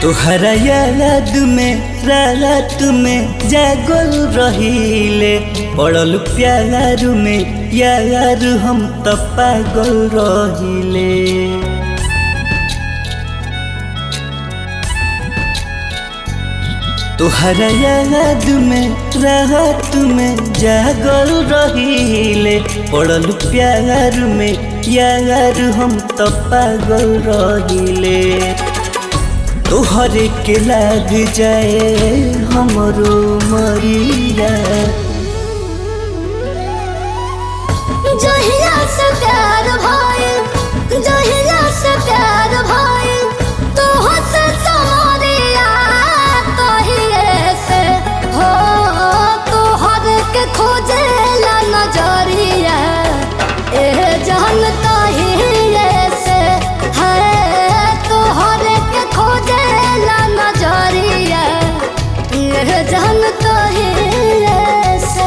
तोहरा याद में रात में जागल रहीले पड़ल प्यार में यार हम त पागल रहीले तोहरा याद में रात में जागल रहीले पड़ल प्यार में यार हम त पागल रहीले तोहरे के लाग जाए हमरो मरिया जहिया से प्यार भइल जहिया से प्यार भइल तोह से समरिया तहिए से हो तोहर के खोजेला नजरिया ए जान तहिए से है तोहर के खोजेला नजरिया ए जान तहिए से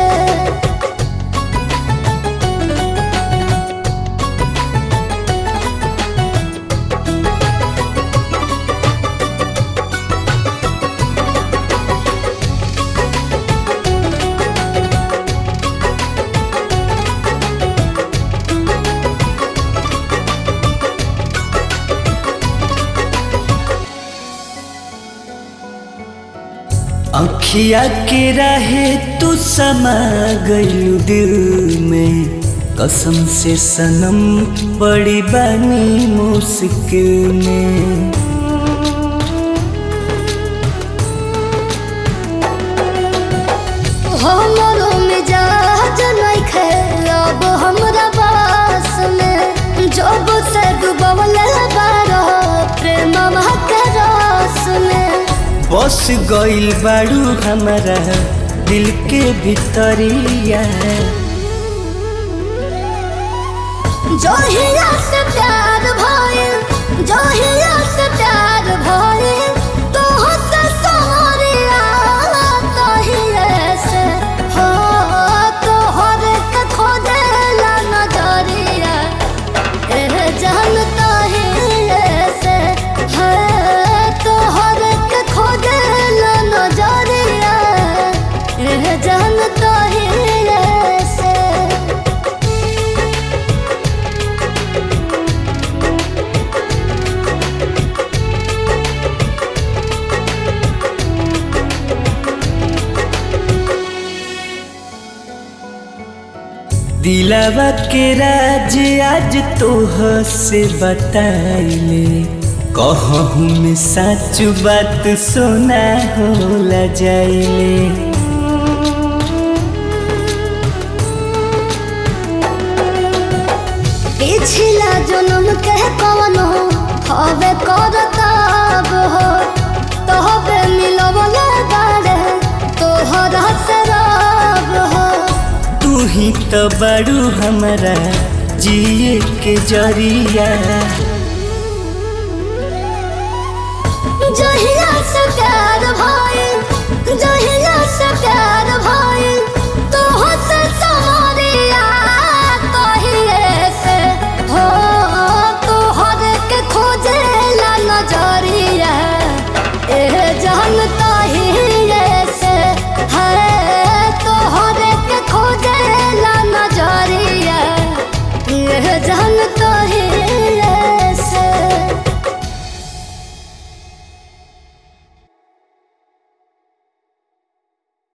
अखिया के राहे तू समा गयू दिल में कसम से सनम बड़ी बानी मुश्किल में हमरो मिजाज नइखे अब हमरा बास में जब से डूबल बारो प्रेम के रस में बस गइल बाड़ू हमारा दिल के भितरिया जहिया से प्यार भइल जहिया से प्यार भइल तोह से समरिया तहिए से हो तोहर के खोजेला नजरिया एह जान तहिए से है तोहर के खोजेला नजरिया एह जान तहिए से दिलावा के राज आज तोह से बताइले कहूँ में सच बात सोना होला जाइले पिछला जन्म के कवनो हवे करताब हो तोहबे मिलवले बारे तोहरा से रब हो तू ही तो बड़ू हमारा जिए के जरिया जहिया से प्यार भइल जहिया से प्यार